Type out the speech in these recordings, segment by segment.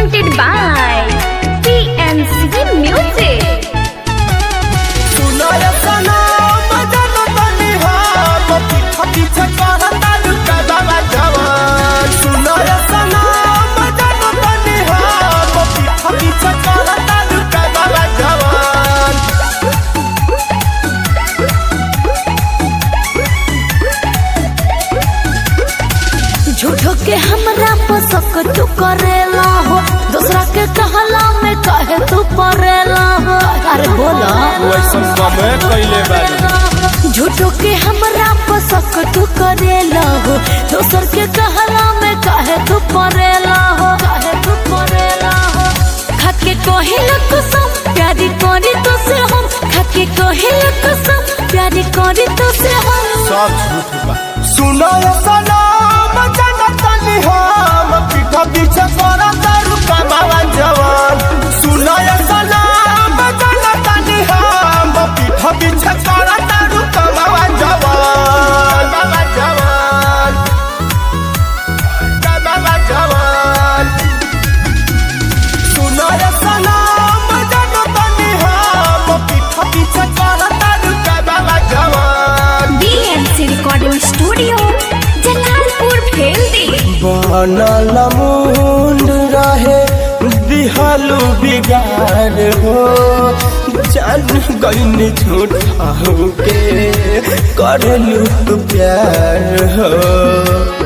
presented by PNC Music. सुनाय सनम जनतनी हम पीछा पीछा करता लुका बाबा जवान सुनाय सनम जनतनी हम पीछा पीछा करता लुका बाबा जवान झूठो के हमरा पसक तू करेला हो दूसरा के कहला में कहे तू परेला हो अरे बोला वैसन कमे कैले बानी झूठो के हमरा पसक तू करेला हो दूसर के कहला में कहे तू परेला हो कहे तू परेला हो खाके कहिला कसम प्यारी करी तो से हम खाके कहिला कसम प्यारी करी तो से हम सब झूठ बा सुनाय सनम जनतनी हम पीछा पीछा करता लुका बाबा जवान सुनाय सनम जनतनी हम पीछा पीछा करता लुका बाबा जवान बाबा जवान बाबा जवान सुनाय सनम जनतनी हम पीछा पीछा करता लुका बाबा जवान BNC Recording Studio, Jalalpur Bheldi बनल मुंड रहे दिहलु बिगार हो जान गईन झूठा के करलू तू प्यार हो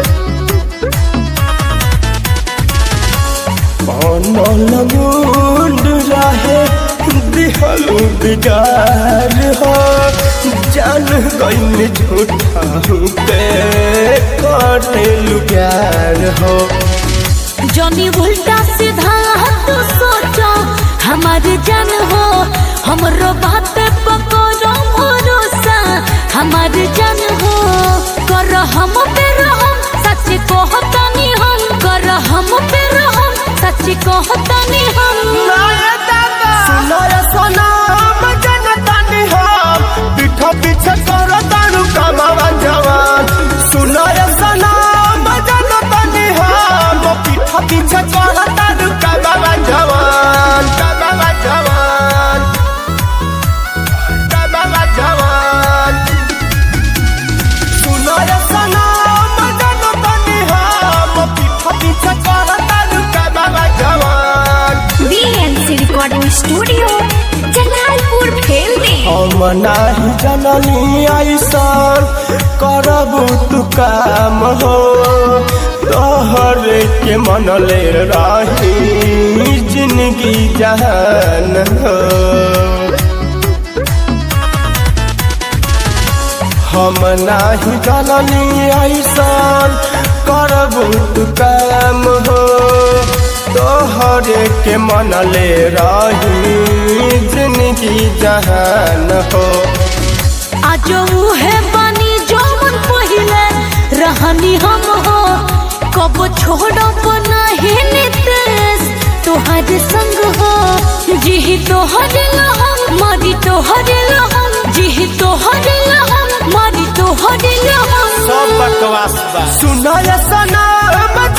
बनल मुंड रहे दिहलु बिगार हो जान गईन झूठा के करलू प्यार हो जनी उल्टा सीधा तू सोचो हमारे जान हो हमरो बात पकड़ो भरोसा हमारे जान हो कर हम पे रहम सच कहतनी हम कर हम पे रहम सच कहतनी हम सुनाय सनम जनतनी हम पीठा पीछे करो तारू कमावा जवान सुनाय सनम जनतनी हम पीठा पीछे करो तारू कमावा जवान कमावा जवान कमावा जवान सुनाय सनम जनतनी हम पीठा पीछे करो तारू कमावा जवान BNC Recording Studio, Jalalpur Bheldi हम नाही जननी ऐसन करबू तू काम हो तोहरे के मनले रही जिंदगी जहान हो हम नाही जननी ऐसन करबू तू काम हो तोहरे के मनले रही जिंदगी जहान हो आज उहे बनी जौन पहिले रहनी हम हो कब छोड़ब नहीं नितेश तोहर संग हो जी तोहर लहम मरी तोहर लहम जी तोहर लहम मरी तोहर लहम सब बकवास बा सुनाय सनम